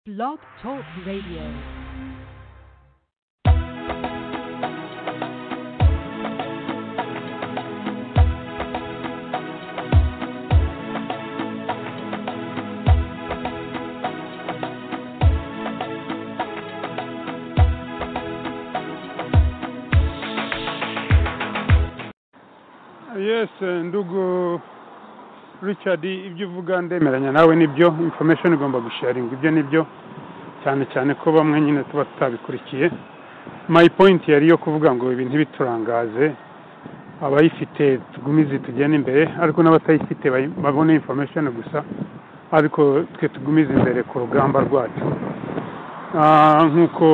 Blog Talk Radio. yes ndugu richard ibyo uvuga ndemeranya nawe nibyo information igomba gusharinga ibyo nibyo cyane cyane ko bamwe nyine tuba tutabikurikiye my point yari iyo kuvuga ngo ibi ntibiturangaze abayifite tugumize tugende imbere ariko n'abatayifite bayi- babone information gusa ariko twe tugumize imbere ku rugamba rwacu Ah, nk'uko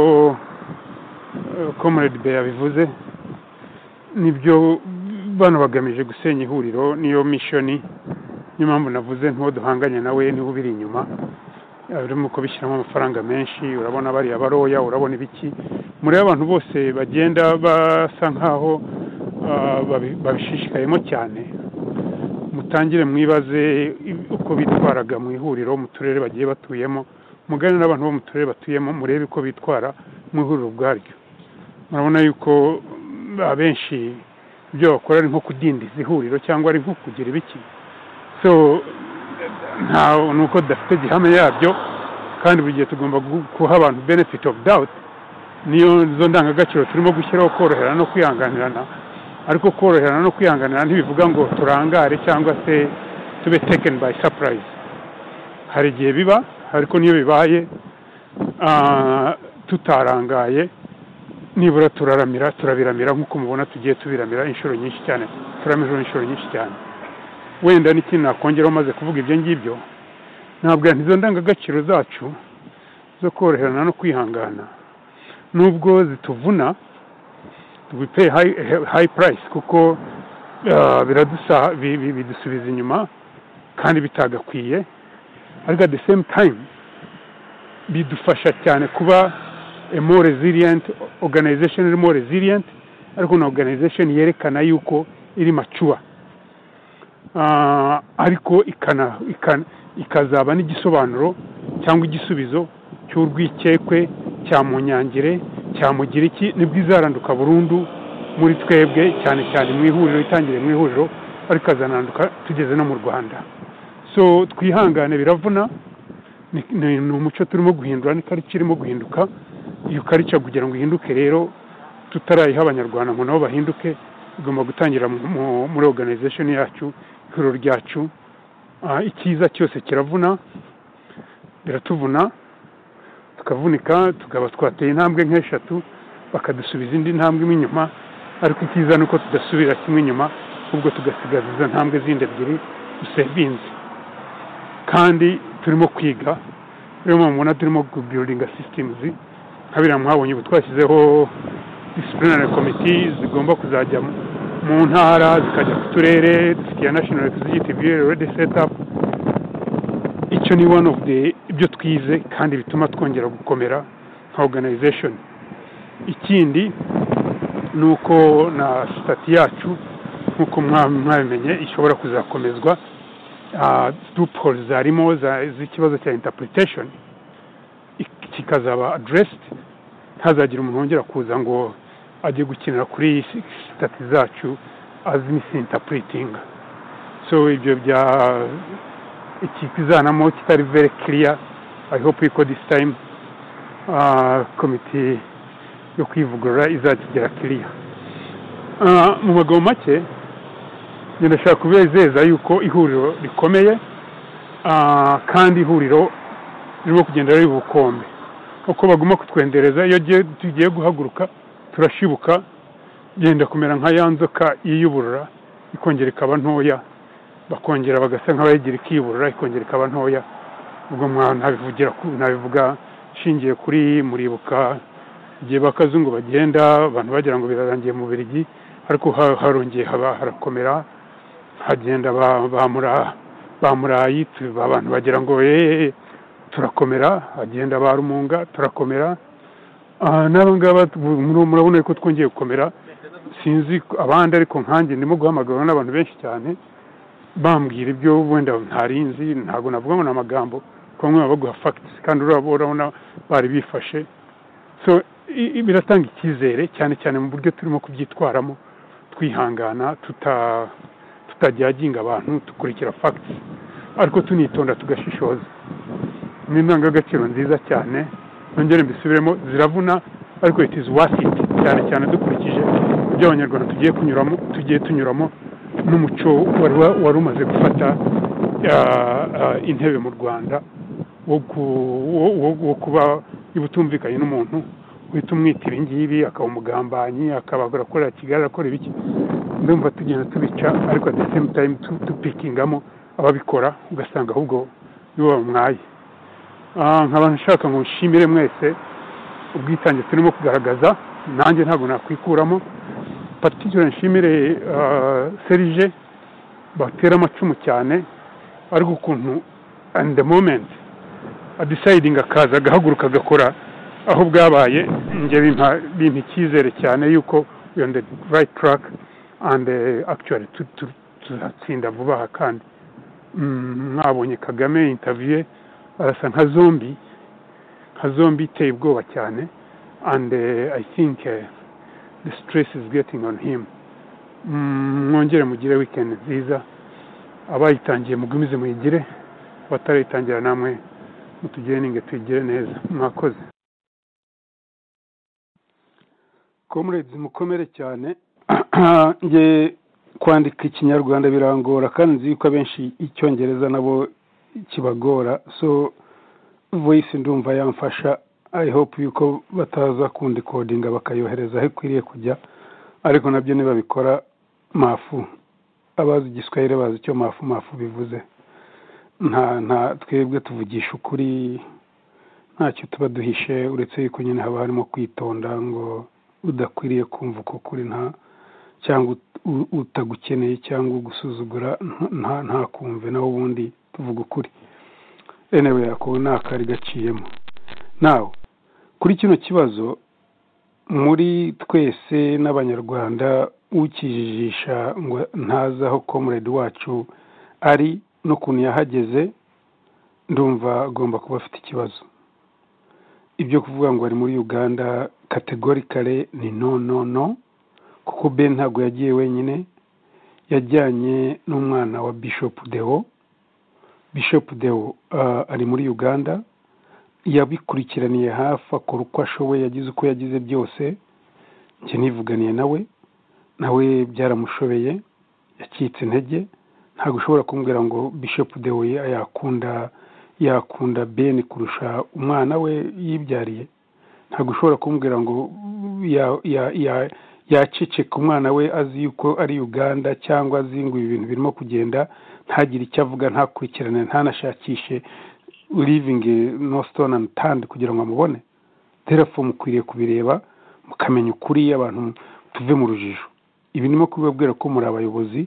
comrade bey yabivuze nibyo bano bagamije gusenya ihuriro niyo mishoni niyo mpamvu navuze nk'uwo duhanganye nawe niwe ubiri inyuma urimo kubishyiramo amafaranga menshi urabona bariya baroya urabona ibiki muri abantu bose bagenda basa nk'aho ah, babi- babishishikayemo cyane mutangire mwibaze i- uko bitwaraga mu ihuriro mu turere bagiye batuyemo mugane n'abantu bo mu turere batuyemo murebe uko bitwara mu ihuriro ubwaryo murabona yuko mm, abenshi ibyo bakora ari nko kudindiza ihuriro cyangwa ari nko kugira ibiki so nta ni uko dufite gihamya yabyo kandi buri gihe tugomba gu- guha abantu benefit of doubt niyo zo ndangagaciro turimo gushyiraho koroherana no kwihanganirana ariko koroherana no kwihanganirana ntibivuga ngo turangare cyangwa se tube taken by surprise hari igihe biba ariko niyo bibaye ah, tutarangaye nibura turaramira turabiramira nk'uko mubona tugiye tubiramira inshuro nyinshi cyane turamira inshuro nyinshi cyane wenda n'ikintu nakongeraho maze kuvuga ibyo ngibyo ntabwo izo ndangagaciro zacu zo koroherana no kwihangana nubwo zituvuna we pay high, high price kuko ah, biradusa bi- bi- bidusubiza inyuma kandi bitagakwiye ariko at the same time bidufasha cyane kuba a more resilient organization iri more resilient ariko na organization yerekana yuko iri mature Ah, ariko ikana, ikana, ikazaba n'igisobanuro cyangwa igisubizo cy'urwikekwe cya munyangire cya mugiriki nibwo izaranduka burundu muri twebwe cyane cyane mu ihuriro itangire mu ihuriro ariko azanaranduka tugeze no mu rwanda so twihangane biravuna ni ni- ni umuco turimo guhindura ni karica irimo guhinduka iyo karica kugira ngo ihinduke rero tutarayiha abanyarwanda ngo nabo bahinduke igomba gutangira mu- mu- muri organization yacu ihuriro ryacu Ah, icyiza cyose kiravuna biratuvuna tukavunika tukaba twateye intambwe nk'eshatu bakadusubiza indi ntambwe imwe inyuma ariko icyiza ni uko tudasubira kimwe inyuma ahubwo tugasigaza izo ntambwe zindi ebyiri dusevinze kandi turimo kwiga rero mubona turimo kubiruringa sisitemu nka biriya mwabonye ubu twashyizeho disiplinary komite zigomba kuzajya mu- mu ntara zikajya ku turere dufitiye national executive already set up icyo ni one of the ibyo twize kandi bituma twongera gukomera nka organization ikindi ni uko na sitati yacu nk'uko mwa- mwabimenye ishobora kuzakomezwa loopholes zarimo za- z'ikibazo cya interpretation ik- kikazaba addressed ntazagira umuntu wongera kuza ngo ajye gukinira kuri sitati zacu as misinterpreting so ibyo bya ikizanamo kitari very clear i hope ko this time ah, komite yo kwivugurura izakigera clear Ah, mu magambo make njye ndashaka kubizeza yuko ihuriro rikomeye ah, kandi ihuriro ririmo kugenda riri bukombe uko baguma kutwendereza iyo giye- tugiye guhaguruka turashibuka yenda kumera nka ya nzoka yiyuburura ikongera ikaba ntoya bakongera bagasa nk'abayigira ikiyuburura ikongera ikaba ntoya ubwo mwa ntabivugira ku- ntabivuga nshingiye kuri muribuka igihe bakazungu bagenda abantu bagira ngo birarangiye mu birigi ariko ha- harongeye haba harakomera hagenda ba- bamura bamurayi tu- abantu bagira ngo eee turakomera hagenda ba rumunga turakomera Ah, n'aba ngaba tu- mur- murabona ko twongeye gukomera sinzi ko- abandi ariko nkanjye ndimo guhamagarwa n'abantu benshi cyane bambwira ibyo wenda ntarinzi ntabwo navuga ngo ni amagambo kuko bamwe baba baguha fagitisi kandi uraba urabona bari bifashe so i- i- biratanga icyizere cyane cyane mu buryo turimo kubyitwaramo twihangana tuta- tutajyaginga abantu dukurikira fagitisi ariko tunitonda tugashishoza ni indangagaciro nziza cyane nongere mbisubiremo ziravuna ariko it is worth it cyane cyane dukurikije ibyo abanyarwanda tugiye kunyuramo tugiye tunyuramo n'umuco wari wa- wari umaze gufata ah, ah, intebe mu rwanda wo ku- wo- wo- wo kuba iyo utumvikanye n'umuntu uhita umwitira ibi ngibi akaba umugambanyi akaba arakora kigali arakora ibiki ndumva tugenda tubica ariko at the same time tu- tupikingamo ababikora ugasanga ahubwo nibo bamwaye Ah, nkaba nshaka ngo nshimire mwese ubwitange turimo kugaragaza nanjye ntabwo nakwikuramo particular nshimire ah, serije batera amacumu cyane ariko ukuntu and the moment adisidinga akaza agahaguruka agakora aho bwabaye njye bimpa bimpa icyizere cyane yuko we on the right track and eh, actually tu- tu- tuzatsinda vuba aha kandi Mm, mwabonye kagame interview ye, arasa nka zombi nka zombi iteye ubwoba cyane and eh, i think eh, the stress is getting on him Mm, mwongere mugire weekend nziza abayitangiye mugumize muyigire batarayitangira namwe mutugire ninge tuyigire neza mwakoze comrades mukomere cyane nge kwandika ikinyarwanda birangora kandi nzi yuko abenshi icyongereza nabo kibagora so voice ndumva yamfasha i hope yuko bataza kundikodinga bakayohereza aho ikwiriye kujya ariko nabyo nibabikora mafu abazi igiswahili bazi icyo mafu mafu bivuze nta nta twebwe tuvugisha ukuri ntacyo tuba duhishe uretse yuko nyine haba harimo kwitonda ngo udakwiriye kumva uko kuri nta cyangwa ut- u- utagukeneye cyangwa ugusuzugura nta- nta ntakumve nawe ubundi tuvuga ukuri enewe ako ni akari gaciyemo nawe kuri kino kibazo muri twese n'abanyarwanda ukijijisha ngo ntazi aho comrade wacu ari n'ukuntu yahageze ndumva agomba kuba afite ikibazo ibyo kuvuga ngo ari muri uganda kategorikare ni no no no kuko ben ntabwo yagiye wenyine yajyanye n'umwana wa bishop deo bishop deo ah, ari muri uganda yabikurikiraniye hafi akora uko ashoboye yagize uko yagize byose njye nivuganiye nawe nawe byaramushobeye yacitse intege ntabwo ushobora kumbwira ngo bishop dewe yakunda yakunda ben kurusha umwana we yibyariye ntabwo ushobora kumbwira ngo ya- ya- ya- yaceceka umwana we azi yuko ari uganda cyangwa azi ngo ibi bintu birimo kugenda ntagire icyo avuga ntakurikirane ntanashakishe living no stone and tand kugira ngo amubone terefo mukwiriye kubireba mukamenya ukuri abantu tuve mu rujijo ibi ndimo kubibabwira ko muri abayobozi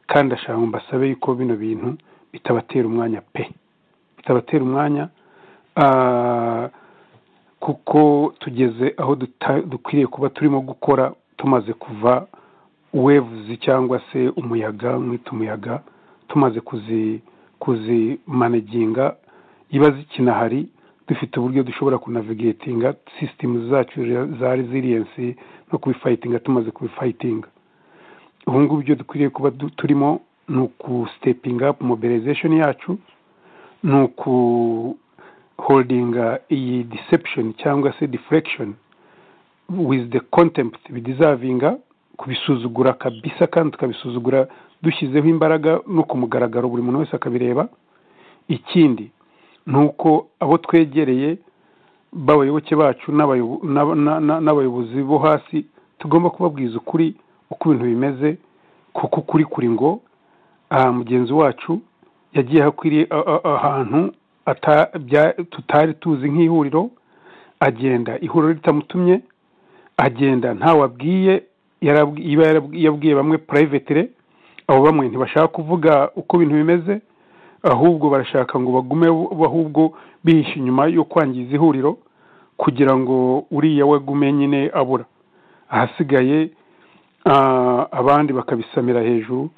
kandi ndashaka ngo mbasabe yuko bino bintu bitabatera umwanya pe bitabatera umwanya ah, kuko tugeze aho duta- dukwiriye kuba turimo gukora tumaze kuva wevuzi cyangwa se umuyaga mwita umuyaga tumaze kuzi kuzimaneginga iba zikinahari dufite uburyo dushobora kunavigatinga sisitemu zacu za resiliensi no kubifayitinga tumaze kubifayitinga ubu ngubu ibyo dukwiriye kuba du- turimo ni ukusitepinga apu mobilization yacu ni ukuholdinga iyi deception cyangwa se deflection with the contempt bidizavinga kubisuzugura kabisa kandi tukabisuzugura dushyizeho imbaraga no ku mugaragaro buri muntu wese akabireba ikindi ni uko abo twegereye b'abayoboke bacu n'abayobo- n'aba- na- na- n'abayobozi bo hasi tugomba kubabwiza ukuri uko ibintu bimeze kuko ukuri kuri ngo aha mugenzi wacu yagiye ahakwiriye a- a- ahantu ata- bya- tutari tuzi nk'ihuriro agenda ihuriro ritamutumye agenda ntawe abwiye yarabwi- iba yarabwi- yabwiye bamwe purayivetire abo bamwe ntibashaka kuvuga uko ibintu bimeze ahubwo barashaka ngo bagume bo- ahubwo bihishe inyuma yo kwangiza ihuriro kugira ngo uriya we agume nyine abura ahasigaye ah, abandi bakabisamira hejuru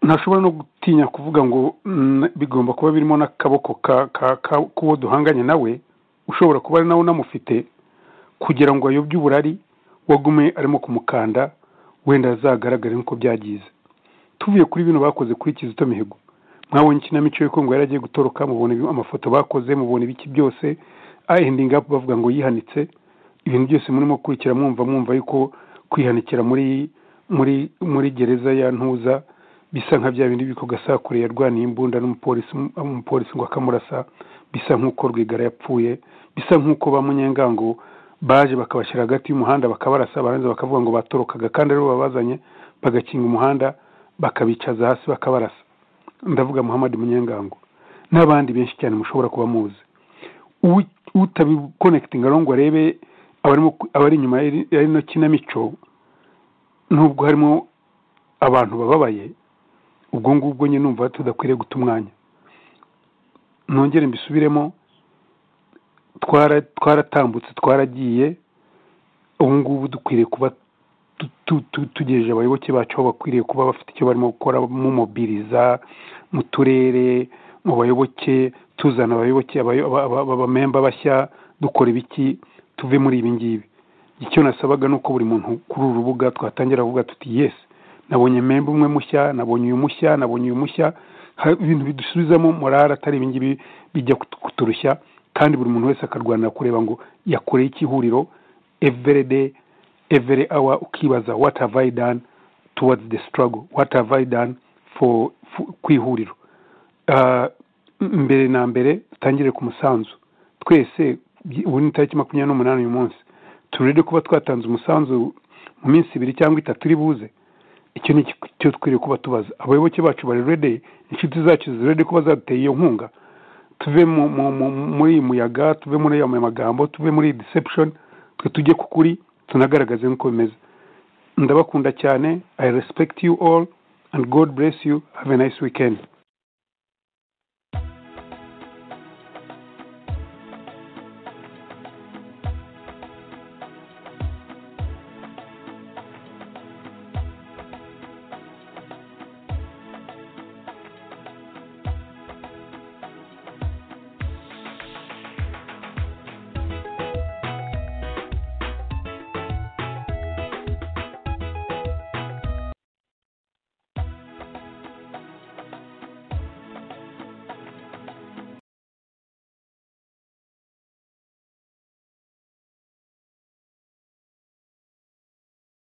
ntashobora no gutinya kuvuga ngo mm, bigomba kuba birimo n'akaboko ka- ka- ka- k'uwo duhanganye nawe ushobora kuba ari nawe unamufite kugira ngo ayobye uburari wagume arimo kumukanda wenda azagaragare nk'uko byagize tuvuye kuri bino bakoze kuri kizito mihigo mwabonye ikinamico y'uko ngo yaragiye gutoroka mubona ibi- amafoto bakoze mubona ibiki byose ayendinga bavuga ngo yihanitse ibintu byose murimo gukurikira mwumva mwumva yuko kwihanikira muri muri muri gereza ya ntuza bisa nka bya bindi biko gasakure yarwaniye imbunda n'umupolisi umupolisi ngo akamurasa bisa nk'uko rwigara yapfuye bisa nk'uko ba munyengango baje bakabashyira hagati y'umuhanda bakabarasa barangiza bakavuga ngo batorokaga kandi aribo babazanye bagakinga umuhanda bakabicaza hasi bakabarasa ndavuga muhammad munyengango n'abandi benshi cyane mushobora kuba muzi Uwi- utabiconekitinga rero ngo arebe abarimo abari inyuma y'iri- ya ino kinamico nubwo harimo abantu bababaye ubwo ngubwo nyine numva tudakwiriye guta umwanya nongere mbisubiremo twara twaratambutse twaragiye ubu ngubu dukwiriye kuba tu- tu- tu- tugejeje abayoboke bacu aho bakwiriye kuba bafite icyo barimo gukora mumobiriza mu turere mu bayoboke tuzana abayoboke abayo- aba- aba- abamemba bashya dukora ibiki tuve muri ibi ngibi icyo nasabaga ni uko buri muntu kuri uru rubuga twatangira kuvuga tuti yesi nabonye memba umwe mushya nabonye uyu mushya nabonye uyu mushya Ha- ibintu bidusubizamo morale atari ibingibi bijya kutu- kuturushya kandi buri muntu wese akarwanira kureba ngo yakoreye iki huriro every day every hour ukibaza what have I done towards the struggle what have I done for, for ku ihuriro Ah, m- mbere na mbere dutangire ku musanzu twese by- ubu ni tariki makumyabiri n'umunani uyu munsi turinde kuba twatanze umusanzu mu minsi ibiri cyangwa itatu iri buze icyo ni cyo twiriye kuba tubaza abayoboke bacu bari rede inshuti zacu ziri rede kuba zaduteye iyo nkunga tuve mu, mu, mu, muri iyi muyaga tuve muri aya magambo tuve muri iyi deception twe tujye ku kuri tunagaragaze nk'uko bimeze ndabakunda cyane i respect you all and god bless you have a nice weekend